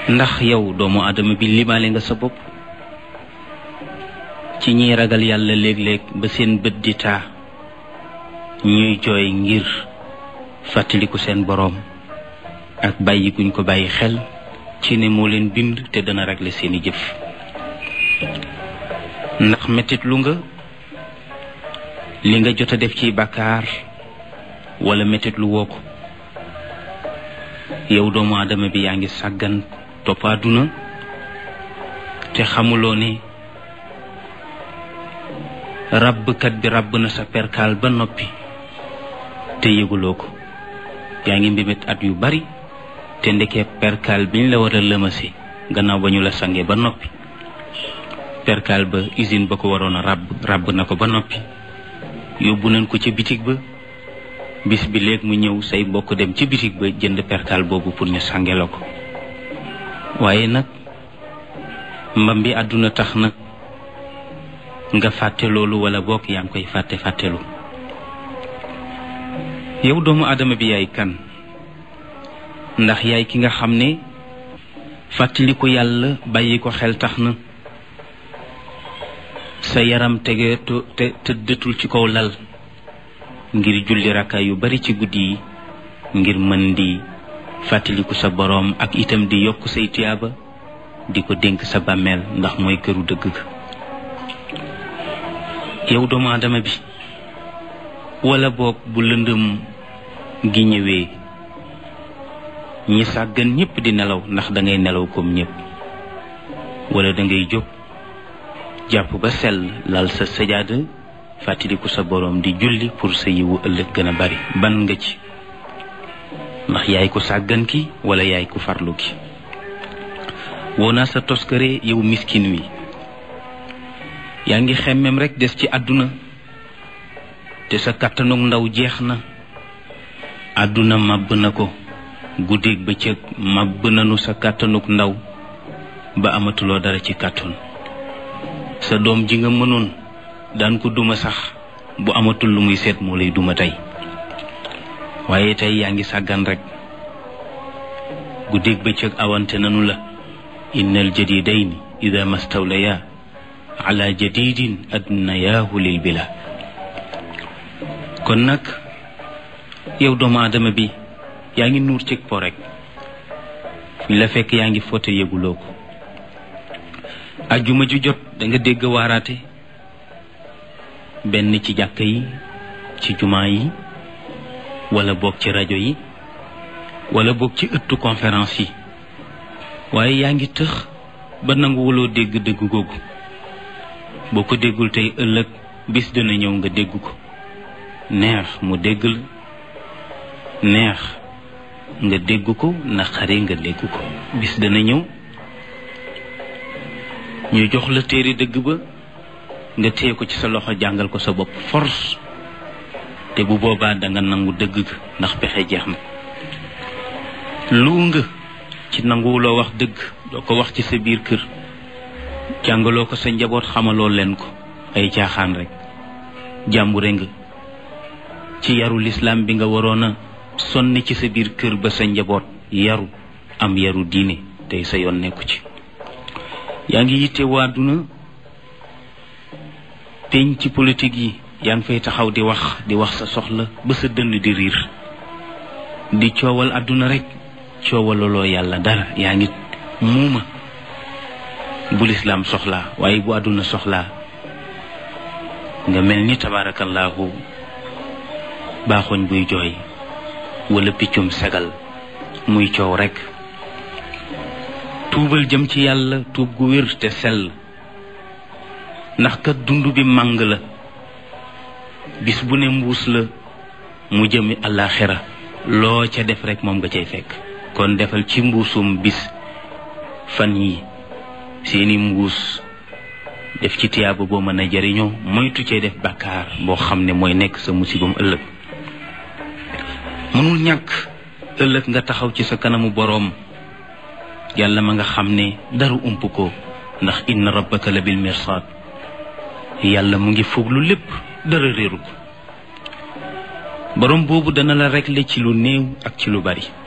ndax yow doomu aadama bi limaale nga sa bopp ci ñiy ragal yàlla léeg-léeg ba seen bët di taa ñuy jooy ngir fàttaliku seen boroom ak bàyyi guñ ko bàyyi xel ci ne moo leen bind te dana régler seeni jëf ndax mettit lu nga li nga jot a def ci bàkkaar wala mettit lu woo ko yow doomu aadama bi yaa ngi sàggan topp àdduna te xamuloo ne ràbbkat bi ràbb na sa perkaal ba noppi te yëguloo ko yaa ngi mbimit at yu bari te ndekee perkaal biñ la war a lëmasi gannaaw ba ñu la sange ba noppi perkaal ba usine ba ko waroon a ràbb ràbb na ko ba noppi yóbbu nañ ko ca bitig ba bis bi léeg mu ñëw say mbokk dem ci bitig ba jënd perkaal boobu pour ñu sange la ko waaye nag mbam bi àdduna tax nag nga fàtte loolu wala bokk yaa ngi koy fàtte fàttelu yow doomu aadama bi yaay kan ndax yaay ki nga xam ne fàttali ko yàlla bàyyi ko xel tax na sa yaram tege te tëddatul ci kaw lal ngir julli rakka yu bari ci guddi yi ngir mën di fàttaliku sa boroom ak itam di yokk say tiyaaba di ko dénk sa bàmmeel ndax mooy këru dëgg ga yow doomu aadama bi wala boog bu lëndëm gi ñëwee ñi sàggan ñépp di nelaw ndax dangay nelaw comme ñépp wala dangay jóg jàpp ba sell lal sa sajaada fàttaliku sa boroom di julli pour sa yiwu ëllëg gën a bari ban nga ci ndax yaay ko sàggan ki wala yaay ko farlu ki woo naa sa toskare yow miskin wi yaa ngi xemmem rekk des ci àdduna te sa kàttanug ndaw jeex na àdduna màbb na ko guddeeg bëccëg màbb nanu sa kàttanug ndaw ba amatuloo dara ci kàttan sa doom ji nga mënoon daan ko duma sax bu amatul lu muy seet moo lay duma tey waaye tey yaa ngi sàggan rekk guddeeg bëccëg awante nanu la innal jadidayni ida mastawlaya ala jadidin adnayaahu lil bila kon nag yow doomu aadama bi yaa ngi nuur cig po rek fi la fekk yaa ngi fote yëguloo ko ajjuma ju jot da nga dégg waaraate benn ci jàkka yi ci jumaa yi wala boog ci rajo yi wala boog ci ëttu conférence yi waaye yaa ngi tëx ba nanguwuloo dégg dégg googu boo ko déggul tey ëllëg bis dina ñëw nga dégg ko neex mu dégg la neex nga dégg ko naqari nga dégg ko bis dana ñëw ñu jox la téere dëgg ba nga téye ko ci sa loxo jàngal ko sa bopp force te bu boobaa danga nangu dëgg ga ndax pexe jeex na lu nga ci nanguwuloo wax dëgg doo ko wax ci sa biir kër jàngaloo ko sa njaboot xamaloo leen ko ay caaxaan rek jàmbure nga ci yaru lislaam bi nga waroon a sonni ci sa biir kër ba sa njaboot yaru am yaru diine tey sa yoon nekku ci yaa ngi yitte waa duna peñ ci politique yi yaa ngi fay taxaw di wax di wax sa soxla ba sa dënn di riir di coowal àdduna rek coowalaloo yàlla dara yaa ngi muuma bu lislaam soxlaa waaye bu àdduna soxlaa nga mel ni tabaarakallaahu baaxoñ buy jooy wala piccum segal muy coow rekk tuubal jëm ci yàlla tuub gu wér te sell ndax kat dund bi màng la bis bu ne mbuus la mu jëmi àllaaxira loo ca def rekk moom nga cay fekk kon defal ci mbuusum bis fan yi seeni mbuus def ci tiyaaba boo mën a jariñoo moytu cee def bàkkaar boo xam ne mooy nekk sa musibam ëllëg mënul ñàkk ëllëg nga taxaw ci sa kanamu boroom yàlla ma nga xam ne dara ump ko ndax inna rabbaka la bil mirsaad yàlla mu ngi fooglu lépp dara réeru ko boroom boobu dana la régler ci lu néew ak ci lu bari